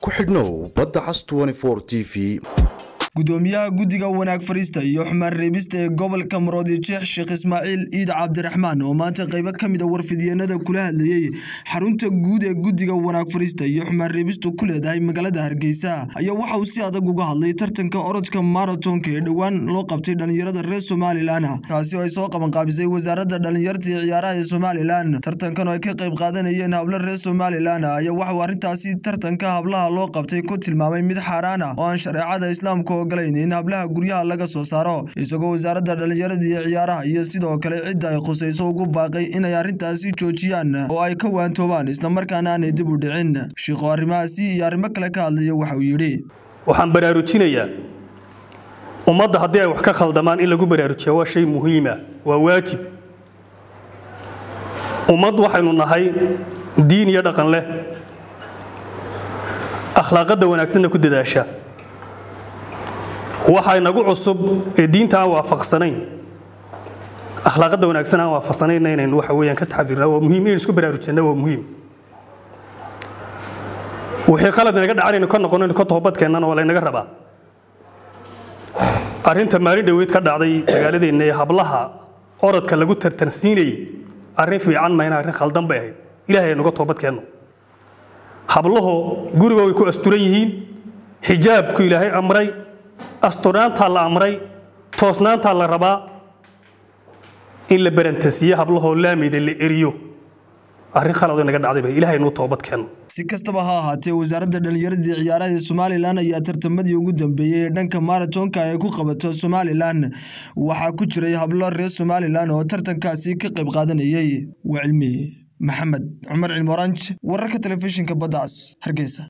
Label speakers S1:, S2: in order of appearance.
S1: ku xidhnow badda cas t v
S2: gudoomiyaha guddiga wanaag fariista iyo xumaan reebista ee gobolka maroodi jeex sheekh ismaaciil ciid cabdiraxmaan oo maanta qaybo ka mid a warfidyeennada kula hadlayey xarunta guud ee guddiga wanaag fariista iyo xumaan reebistu ku leedahay magaalada hargeysa ayaa waxa uu si adag uga hadlay tartanka orodka maratonka ee dhowaan loo qabtay dhallinyarada reer somalilan kaasi oo ay soo qabanqaabisay wasaaradda dhallinyarta iyo ciyaaraha ee somalilan tartankan oo ay ka qayb qaadanayeen hablo reer somalilan ayaa waxauu arrintaasi tartanka hablaha loo qabtay ku tilmaamay mid xaaraan ah oo aan shareecada islaamka in hablaha guryaha laga soo saaro isagoo wasaaradda dhallinyarada iyo ciyaaraha iyo sidoo kale cidda ay khusayso ugu baaqay inay arrintaasi joojiyaan oo ay ka waantoobaan islamarkaana aanay dib u dhicin shiikho arrimahaasi iyo arrimo kale ka hadlaya waxa uu yidhi
S3: waxaan baraarujinayaa ummadda haddii ay wax ka khaldamaan in lagu baraarujiya waa shay muhiima waa waajib ummad waxaynu nahay diin iyo dhaqan leh akhlaaqadda wanaagsanna ku dadaasha waxa inagu cusub ee diinta aan waafaqsanayn akhlaaqadda wanaagsan aan waafaqsanayna inaynu waxa weeyaan ka taxadirnaa waa muhiim inaynu isku baraarujinna waa muhiim wixii qalad inaga dhacan inaynu ka noqonaynu ka toobadkeennana waa laynaga rabaa arrinta maalin dhoweyd ka dhacday magaaladeenna ee hablaha orodka lagu tartansiinayay arrin fiican mayna arrin khaldan bay ahayd ilaahay aynuga toobadkeenno hablahu guriga way ku asturan yihiin xijaabku ilaahay amray asturaantaa la amray toosnaantaa la rabaa in la barantasiiye hablahoo laameyda la eriyo arrin khalado naga dhacdayba ilahay nuu toobad keenno
S2: si kastaba ha ahaatee wasaaradda dhallinyaradii ciyaaraha ee somalilan ayaa tartamadii ugu dambeeyey ee dhanka maratonka ay ku qabato somalilan waxaa ku jiray hablo reer somalilan oo tartankaasi ka qayb qaadanayay waa cilmi maxamed cumar cilmoranj wararka telefishinka badda cas hargeysa